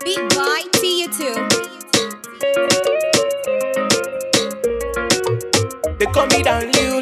Beat by Tia2. They call me down Lil.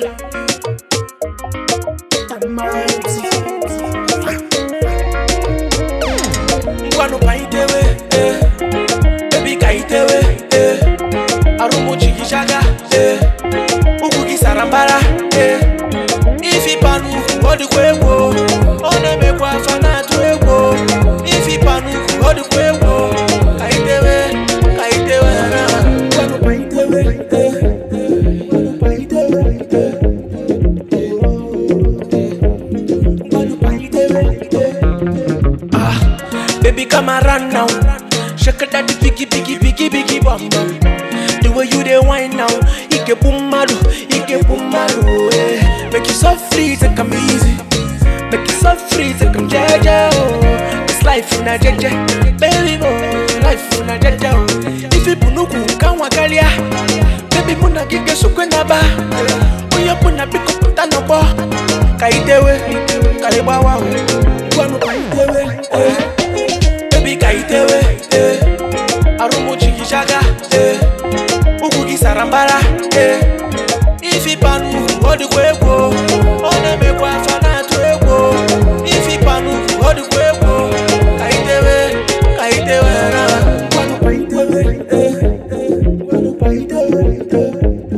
Ngwanu pa itewe, eh. Baby ka itewe, eh. Arumuchi gishaga, eh. Ugu gisarambara, eh. Ifi panu, odi kwego. One mekwa fana tu ego. Ifi panu, odi kwego. Ka itewe, ka itewe, na. Ngwanu pa itewe, eh. Ngwanu pa itewe, eh. Ngwanu pa itewe, eh. Ah, baby, come around now. Shake it that biggie, biggie, biggie, biggie, bum bum. The way you dey wine now, you get boom malu, you get boom malu, eh. Make you so free, take 'em easy. Make you so free, take 'em jaja, oh. This life una jaja, baby boy, life una jaja, oh. If you punuku kanwa kalia, baby muna gige sukwenda ba. Oya puna biko puta no bo. Kaitewe, kaibawa, oh. Kwanu kaitewe, eh. Baby kaitewe, eh. Arumuchi gishaga, eh. Ugu gisarambara, eh. Ifi panu, odi kwego. One mekwa fana tu ego. Ifi panu, odi kwego. Kaitewe, kaitewe na. Kwanu kaitewe, eh. Kwanu kaitewe, eh.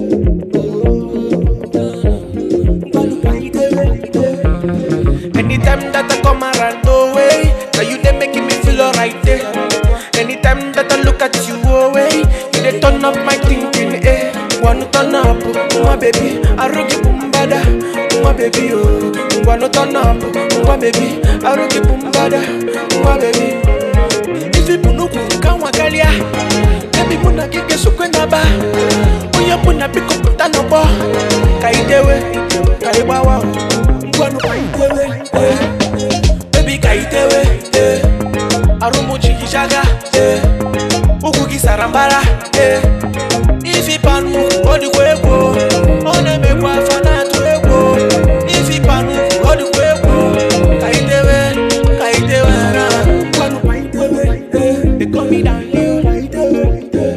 Kwanu kaitewe, eh. Anytime that I come around, no way. Now you they making me feel alright there. Anytime that I look at you, oh way, you they turn up my thinking, eh. Wanna turn up, oh, my baby. I rock you bumbada, oh, my baby, oh. Wanna turn up, oh, my baby. I rock you bumbada, oh, my baby. If you punuku kanwa kalia, baby muna kike sukwenda ba. Oya puna piko puta no bo. Kaitewe, kaibawa, ngwanu kaitewe, eh. Baby kaitewe, eh. Arumuchi gishaga, eh. Ugu gisarambara, eh. Ifi panu, odi kwego. One mekwa fana tu ego. Ifi panu, odi kwego. Kaitewe, kaitewe na. Ngwanu kaitewe, eh. They call me down here. Kaitewe, eh.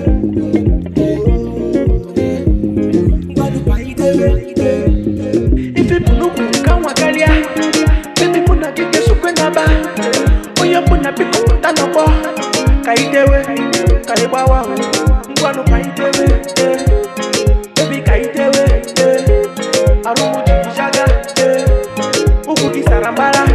Ngwanu kaitewe, eh. Ifi punuku kanwa kalia. Baby muna kike sukwenda ba. Oya puna piko puta no bo. Kaitewe, kaibawa, ngwanu kaitewe, eh. Baby kaitewe, eh. Arumuchi gishaga, eh. Ugu gisarambara,